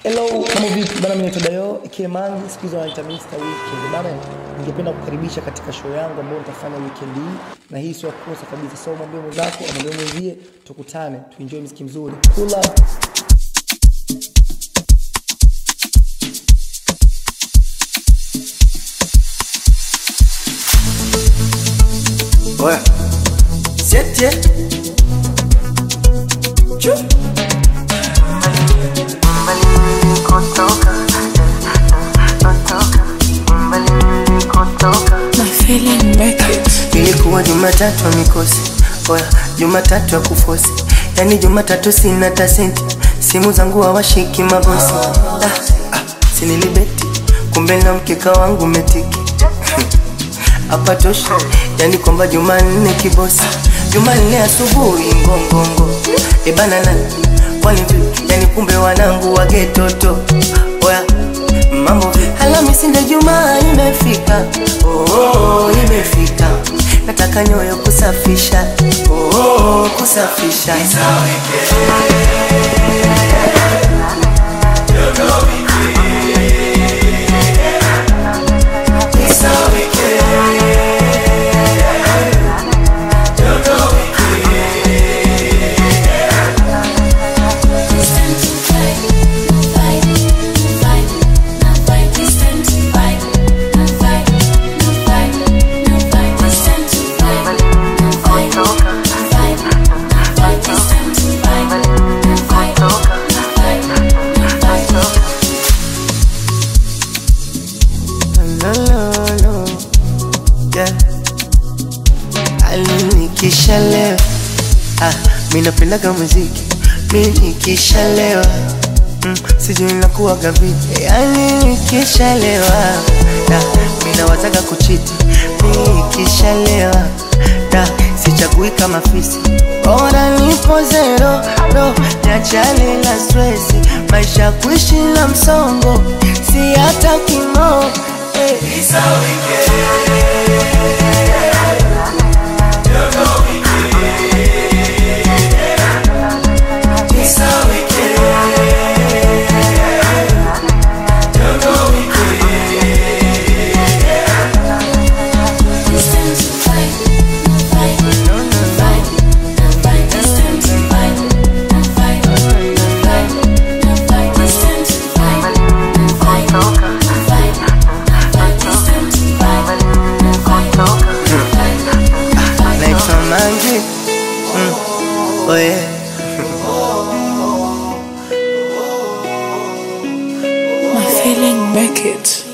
Hello, mambo vipi bana? Mimi naitwa Dayo Kemangi, siku hizi wanaita Mr. Weekend bana. Ningependa kukaribisha katika show yangu ambayo nitafanya weekend hii, na hii sio kosa kabisa. So mwambie mwenzako, mwambie mwenzie, tukutane tuenjoy muziki mzuri. Pull up. Oya. Siete. Chu. My feeling Beckett. Ilikuwa Jumatatu ya mikosi. Oya, Jumatatu ya kufosi. Yani Jumatatu sina hata senti. Simu zangu hawashiki mabosi. Ah, ah, sinilibeti. Kumbe na mkeka wangu metiki. Hapa tosha. Yani kwamba Jumanne kibosi. Jumanne asubuhi ngongongo. Ebana nani? Kwani vipi? Yani kumbe wanangu wagetoto. Oya, mambo vipi? Alhamisi ndio Jumaa imefika. Oh, oh, imefika. Nataka nyoyo kusafisha. Oh, oh, kusafisha. Lo, lo, lo. Yeah. Alinikishalewa ah, mi napendaga muziki mi nikishalewa mm, sijui nakuwaga vipi yani nikishalewa da mi nawazaga kuchiti mi nikishalewa da sichagui kama fisi bora nipo zero ro niachane na stresi maisha kuishi na msongo si hata kimo eh. naitwa Mangi mm. oh yeah. My feeling Beckett.